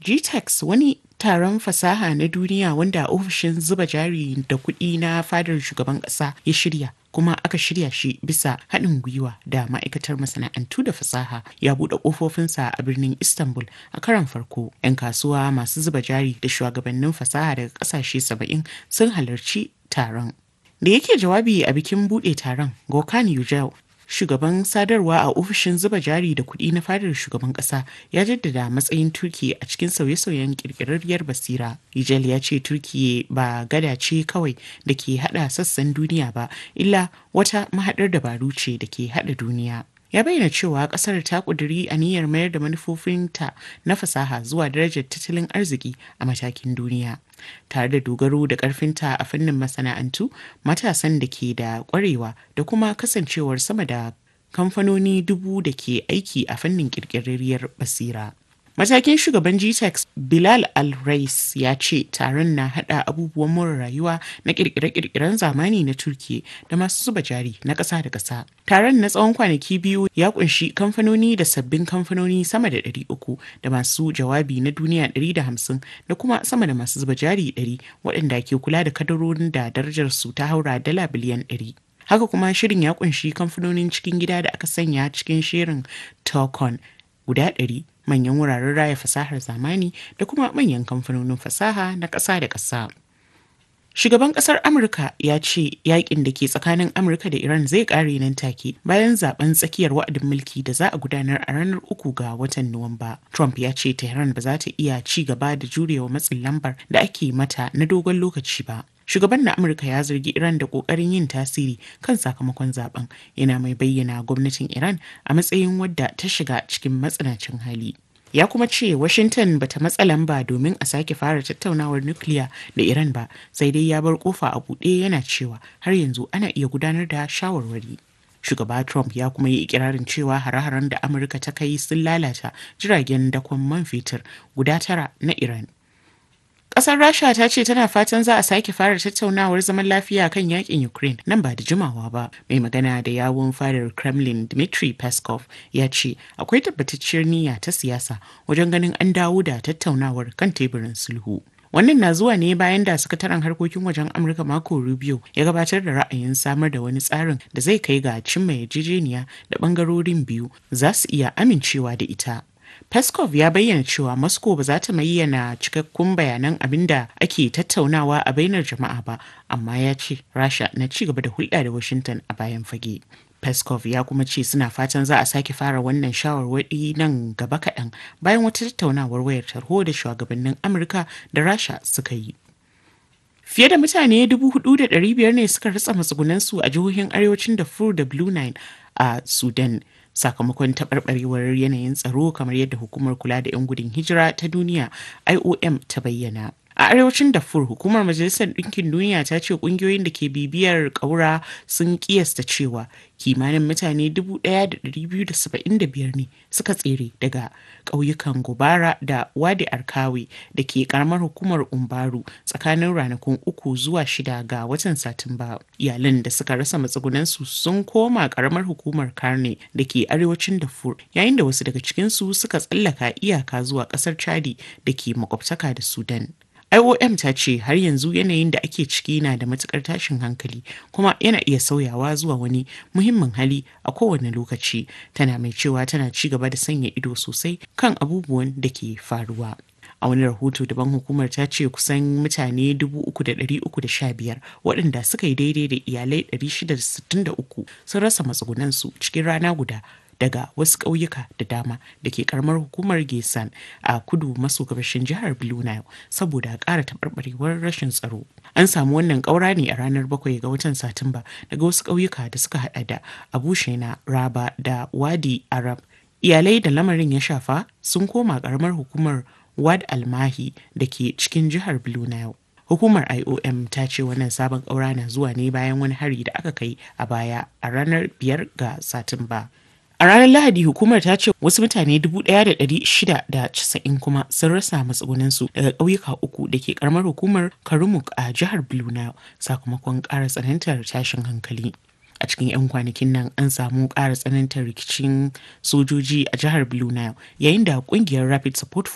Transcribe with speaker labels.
Speaker 1: GTEx wani taron fasaha na duniya wanda ofishin zuba jari da kuɗi na fadar shugaban ƙasa ya shirya kuma aka shirya shi bisa haɗin gwiwa da ma'aikatar masana'antu da fasaha ya buɗe ƙofofinsa a birnin istanbul a karon farko 'yan kasuwa masu zuba jari da shugabannin fasaha daga ƙasashe saba'in sun halarci taron da yake jawabi a bikin buɗe taron gokan yujel shugaban sadarwa a ofishin zuba jari da kuɗi na fadar shugaban ƙasa ya jaddada matsayin turki a cikin sauye-sauyen ƙirƙirarriyar basira yujel ya ce turki ba gada ce kawai da ke haɗa sassan duniya ba illa wata mahaɗar dabaru ce da ke haɗa duniya ya bayyana cewa kasar ta kuduri aniyar mayar da manufofinta na fasaha zuwa darajar tattalin arziki a matakin duniya tare da dogaro da karfinta a fannin masana'antu matasan da ke da kwarewa da kuma kasancewar sama da kamfanoni dubu da ke aiki a fannin kirkirarriyar basira Matakin shugaban GTEx Bilal Al-Rais ya ce taron na hada abubuwan more rayuwa na kirkire-kirkiren zamani na Turki da masu zuba jari na ƙasa da ƙasa. Taron na tsawon kwanaki biyu ya kunshi kamfanoni da sabbin kamfanoni sama da 300 da masu jawabi na duniya 150 da kuma sama da masu zuba jari 100 waɗanda ke kula da kadarorin da darajar su ta haura dala biliyan 100. Haka kuma shirin ya kunshi kamfanonin cikin gida da aka sanya cikin shirin Tokon guda 100 manyan wuraren raya fasahar zamani da kuma manyan kamfanonin fasaha na ƙasa da ƙasa. Shugaban ƙasar Amurka ya ce yakin da ke tsakanin Amurka da Iran zai ƙare nan take bayan zaben tsakiyar wa'adin mulki da za a gudanar a ranar uku ga watan Nuwamba. Trump ya ce Tehran ba za ta iya ci gaba da jurewa matsin lambar da ake mata na dogon lokaci ba. shugaban na amurka ya zargi iran da kokarin yin tasiri kan sakamakon zaben yana mai bayyana gwamnatin iran a matsayin wadda ta shiga cikin matsanacin hali ya kuma ce washington bata matsa lamba domin a sake fara tattaunawar nukiliya da iran ba sai dai ya bar kofa a buɗe yana cewa har yanzu ana iya gudanar da shawarwari shugaba trump ya kuma yi ikirarin cewa hare-haren da amurka ta kai sun lalata jiragen dakon man fetur guda tara na iran Ƙasar Rasha ta ce tana fatan za a sake fara tattaunawar zaman lafiya kan yakin Ukraine nan ba da jimawa ba. Mai magana da yawun fadar Kremlin Dmitry Peskov ya ce akwai tabbatacciyar niyya ta siyasa wajen ganin an dawo da tattaunawar kan teburin sulhu. Wannan na zuwa ne bayan da sakataren harkokin wajen Amurka Marco Rubio ya gabatar da ra'ayin samar da wani tsarin da zai kai ga cimma yarjejeniya da bangarorin biyu za su iya amincewa da ita. Peskov ya bayyana cewa Moscow ba za ta bayyana cikakkun bayanan abin da ake tattaunawa a bainar jama'a ba, amma ya ce Rasha na ci gaba da hulɗa da Washington a bayan fage. Peskov ya kuma ce suna fatan za a sake fara wannan shawarwari nan gaba kaɗan bayan wata tattaunawar wayar tarho da shugabannin Amurka da Rasha suka yi. Fiye da mutane 4,500 ne suka ritsa matsugunansu a jihohin arewacin Darfur da Blue Nile a Sudan. sakamakon taɓarɓarewar yanayin tsaro kamar yadda hukumar kula da 'yan gudun hijira ta duniya iom ta bayyana a arewacin darfur hukumar majalisar ɗinkin duniya ta ce ƙungiyoyin da ke bibiyar ƙaura sun ƙiyasta cewa kimanin mutane 1,275 ne suka tsere daga ƙauyukan gobara da wadi arkawe da ke ƙaramar hukumar umbaru tsakanin ranakun uku zuwa shida ga watan satumba iyalan da suka rasa matsugunansu sun koma ƙaramar hukumar karne da ke arewacin darfur yayin da wasu daga cikinsu suka tsallaka iyaka zuwa ƙasar chadi da ke makwabtaka da sudan IOM ta ce har yanzu yanayin da ake ciki na da matukar tashin hankali kuma yana iya sauyawa zuwa wani muhimmin hali a kowane lokaci tana mai cewa tana ci gaba da sanya ido sosai kan abubuwan da ke faruwa. a wani rahoto daban hukumar ta ce kusan mutane 3,315 waɗanda suka yi daidai da iyalai 663 sun rasa matsugunansu cikin rana guda daga wasu ƙauyuka da dama da ke karamar hukumar gesan a kudu maso gabashin jihar blue nile saboda ƙara taɓarɓarewar rashin tsaro an samu wannan ƙaura ne a ranar bakwai ga watan satumba daga wasu ƙauyuka da suka hada da abu shena raba da wadi arab iyalai da lamarin ya shafa sun koma ƙaramar hukumar wad almahi da ke cikin jihar blue nile Hukumar IOM ta ce wannan sabon ƙaura na zuwa ne bayan wani hari da aka kai a baya a ranar biyar ga Satumba. A ranar Lahadi hukumar ta ce wasu mutane 1,690 kuma sun rasa matsugunansu daga ƙauyuka uku da ke karamar hukumar Karumuk a jihar Blue Nile sakamakon ƙara tsanantar tashin hankali. a cikin 'yan kwanakin nan an samu ƙara tsanantar rikicin sojoji a jihar blue nile yayin da ƙungiyar rapid support